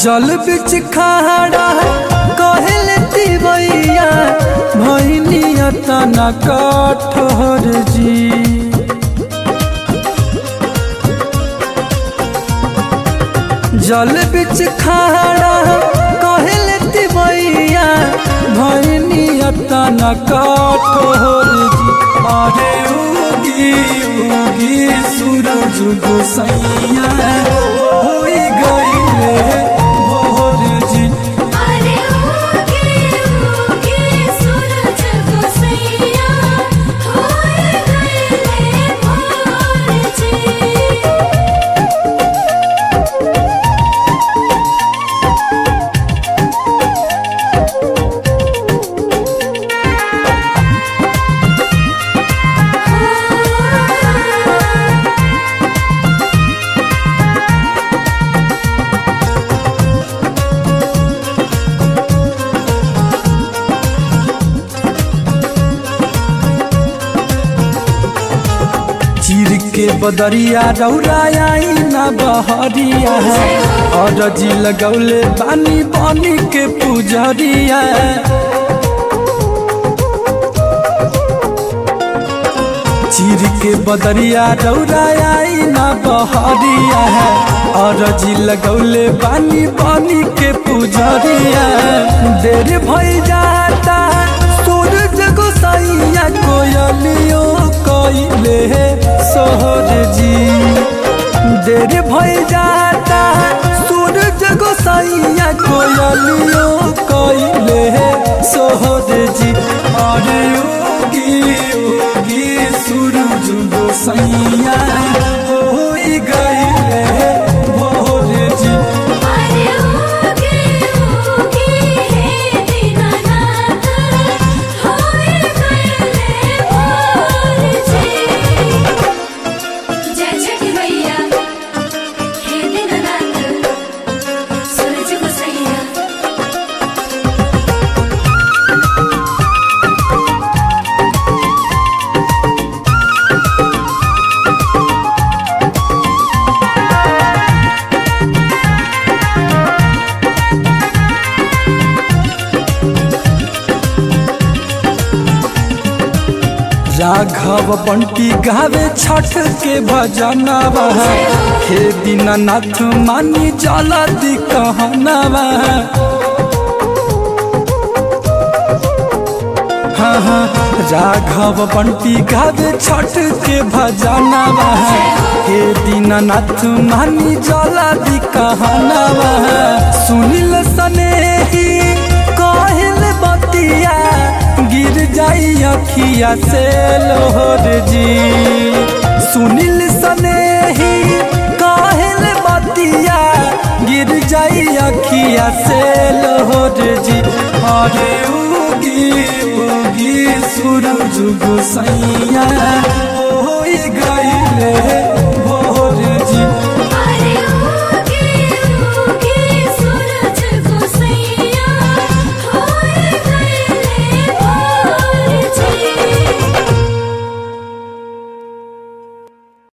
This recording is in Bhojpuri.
जल बिच खाड़ा कहल तिवैया भैनिया तना कठोर जी जल बिच खाड़ा कहल तिवैया भैनिया तना कठोर जी अरे उगी उगी सूरज गोसैया होई गईले भोर जी अरे उगे उगे सूरज गोसैया होए गए भोर जी चीर के बदरिया रौराई ना बहरिया है और जी लगौले बानी बानी के पुजरिया चीर के बदरिया रौराई ना बहरिया है और जी लगौले बानी बानी के पुजरिया देर भई जाता सूरज गोसाइया कोयलियो कइले सोहर जी देर भई जाता सूरज गोसाइया कोयलियो कइले सोहर जी अरे उगी उगी सूरज गोसाइया होई गइले भोर जी अरे उगे उगे हे दीनानाथ होए गए भोर जी जय छठी मैया हे दीनानाथ सूरज गोसैया राघव बंटी गावे छठ के भजनवा हे दीनानाथ मानी जला दी कहनवा हाँ हाँ राघव बंटी गावे छठ के भजनवा हे दीनानाथ मानी जला दी कहनवा सुनिल सनेही कहल बतिया गिर जाई अखिया से लोहर जी सुनिल सनेही कहल बतिया गिर जाई अखिया से लोहर जी अरे उगी उगी सूरज गोसैया